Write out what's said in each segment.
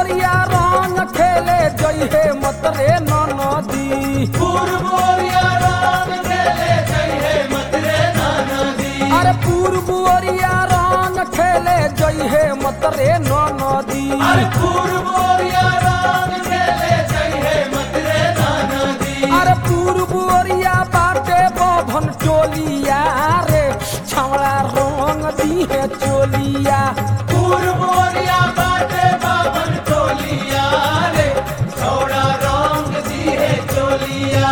ओरिया रंग खेले जइहे मत रे नदी पूर्वोरिया राम खेले जय हे मत रे नाना दी अरे पूर्व ओरिया रंग खेले जइहे मत रे नदी अरे पूर्वोरिया राम खेले जय हे मत रे नाना दी अरे पूर्व ओरिया बाटे बभन टोलिया रे छवड़ा रंग दिहे चोलिया पूर्वोरिया बाटे बाबन टोलिया रे छोड़ा रंग दी है चोलिया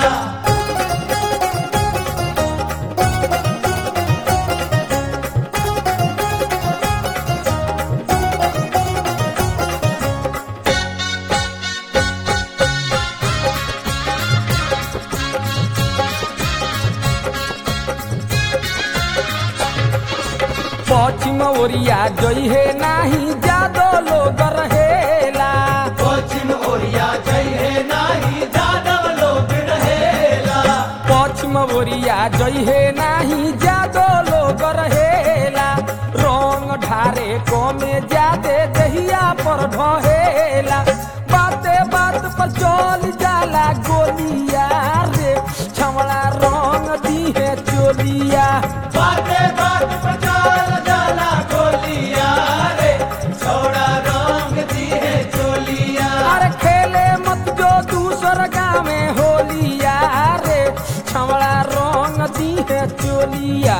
पश्चिम ओरिया जइहे नाही जादो लोग रहेला पश्चिम ओरिया जय हे नाही जादव लोग रहेला पश्चिम ओरिया जइहे नाही जादो लोग रहेला रंग ढारे कमे जादे दहिया पर ढहेला बाते बात पर चल जाला गोलिया रे छमड़ा रंग दिहे चोलिया बाते बात पचाल जाला गोलिया रे छोड़ा रंग दी है चोलिया अरे खेले मत जो दूसर गाँव में होलिया रे छमड़ा रंग दिहे चोलिया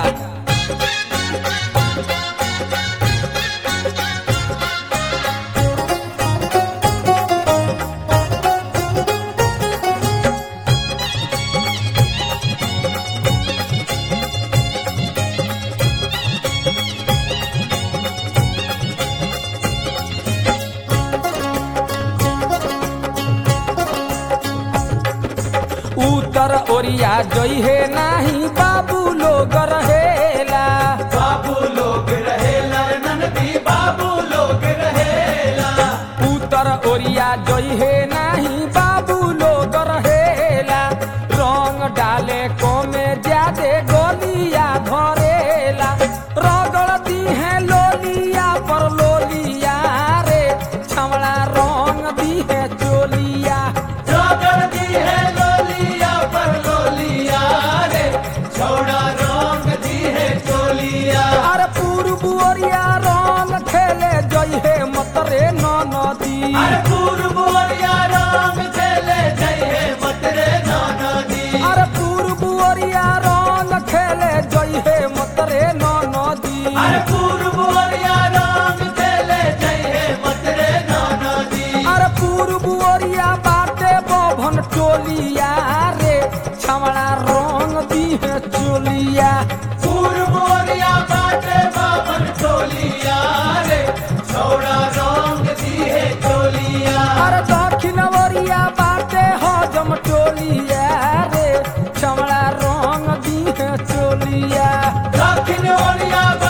उत्तर ओरिया जइहे नाही बाबू लोग रहेला बाबू लोग रहेला ननदी बाबू लोग रहेला उत्तर ओरिया जइहे नाही बाबू लोग रहेला रंग डाले कमे जादे गोलिया धरेला रगड़ दिहे लोलिया पर लोलिया रे छमड़ा रंग दिहे चोलिया जोगड़ दी है लोलिया पर लोलिया रे छोड़ा रंग दी है चोलिया अरे पूर्व ओरिया रंग खेले जइहे मत रे नदी अरे पूर्वोरिया राम खेले जय हे मत रे नाना दी अरे पूर्व ओरिया रंग खेले जइहे मत रे नदी अरे पूर्वोरिया राम खेले जय हे मत रे नाना दी अरे पूर्व ओरिया बाटे बभन टोलिया रे छमड़ा रंग दिहे चोलिया पूर्वोरिया बाटे बाबन टोलिया रे छोड़ा रंग दी है चोलिया अरे दक्षिण ओरिया बाटे हजम टोलिया रे छमड़ा रंग दिहे चोलिया दक्षिण ओरिया